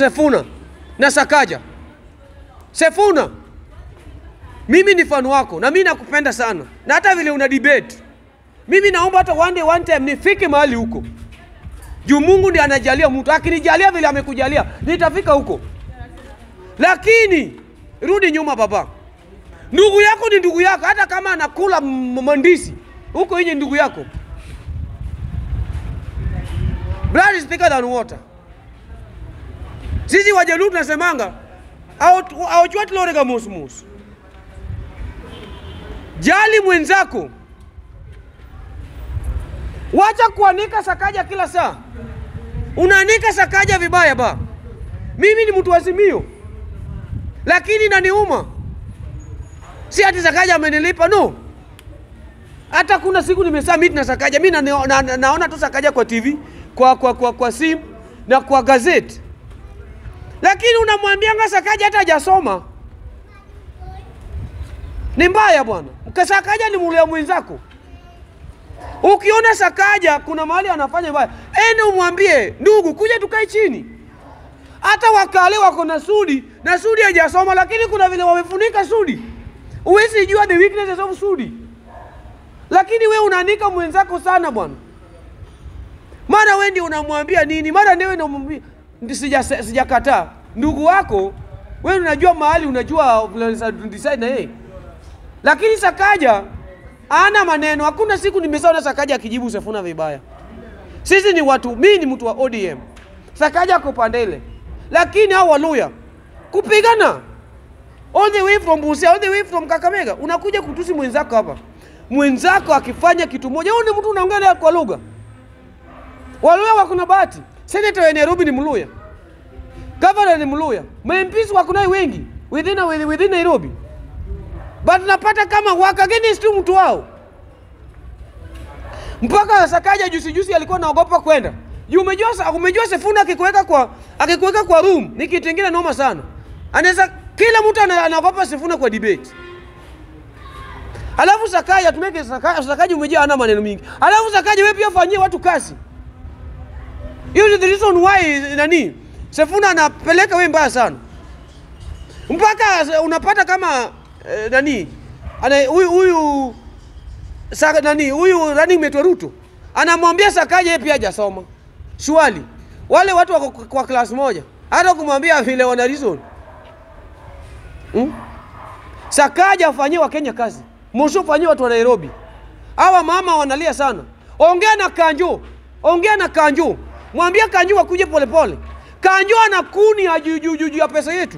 Sefuna na Sakaja. Sefuna, mimi ni fan wako na mimi nakupenda sana, na hata vile una debate, mimi naomba hata one day one time nifike mahali huko juu Mungu ndiye anajalia mtu. Akinijalia vile amekujalia, nitafika huko. Lakini rudi nyuma, baba. Ndugu yako ni ndugu yako, hata kama anakula m- mandisi huko nje, ndugu yako. Blood is thicker than water. Sisi Wajaluo tunasemanga awachwati lorega musmus. Jali mwenzako, wacha kuanika Sakaja kila saa. Unaanika Sakaja vibaya ba. Mimi ni mtu wa Azimio, lakini naniuma, si ati Sakaja amenilipa no. Hata kuna siku nimesaa meet na Sakaja, mi na, na, na, naona tu Sakaja kwa TV, kwa, kwa, kwa, kwa simu na kwa gazeti, lakini unamwambianga Sakaja hata hajasoma. Ni mbaya bwana. Sakaja ni mulia mwenzako. Ukiona Sakaja kuna mahali anafanya mbaya, ende umwambie ndugu, kuja tukae chini. Hata wakale wako na Sudi na Sudi hajasoma, lakini kuna vile wamefunika Sudi. Huwezi jua the weaknesses of Sudi, lakini we unaanika mwenzako sana bwana. Mara we ndio unamwambia nini, mara ndio unamwambia sija sijakataa ndugu wako wewe, unajua mahali, unajua decide na yeye, lakini Sakaja ana maneno. Hakuna siku nimesaona Sakaja akijibu Sefuna vibaya. Sisi ni watu, mimi ni mtu wa ODM, Sakaja ako pande ile, lakini hao Waluya kupigana all the way from Busia, all the way from Kakamega, unakuja kutusi mwenzako hapa. Mwenzako akifanya kitu moja, wewe ni mtu unaongea naye kwa lugha. Waluya wako na bahati, senator wa Nairobi ni Mluya, governor ni Mluya, MPs wako naye wengi within, within Nairobi but napata kama waka against tu mtu wao. Mpaka Sakaja juzi juzi alikuwa naogopa kwenda juu. Umejua, umejua Sefuna akikuweka kwa akikuweka kwa room ni kitu kingine noma sana. Anaweza kila mtu anaogopa Sefuna kwa debate. Alafu Sakaja tumeke Sakaja, Sakaja umejaa ana maneno mingi. Alafu Sakaja wewe pia fanyie watu kazi. Hiyo ni the reason why nani Sefuna anapeleka wewe mbaya sana. Mpaka unapata kama eh, nani ana huyu huyu sa, nani huyu running mate wa Ruto anamwambia Sakaja yeye pia hajasoma. Shwali wale watu wako kwa class moja, hata kumwambia vile wana reason hmm? Sakaja afanyie Wakenya kazi, Mosho fanyie watu wa Nairobi. Hawa mama wanalia sana. Ongea na Kanjo, ongea na Kanjo, mwambie Kanjo wakuje polepole. Kanjo ana kuni ya juu juu juu ya pesa yetu.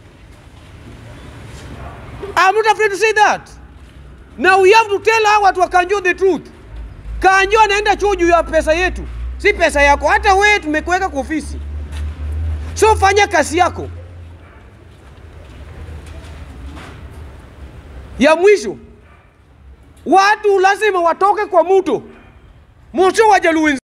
I'm not afraid to say that. Now we have to tell hawa watu wa Kanjo the truth. Kanjo anaenda chuo juu ya pesa yetu, si pesa yako. Hata wewe tumekuweka kwa ofisi, so fanya kazi yako. Ya mwisho, watu lazima watoke kwa muto. Mosho Wajaluo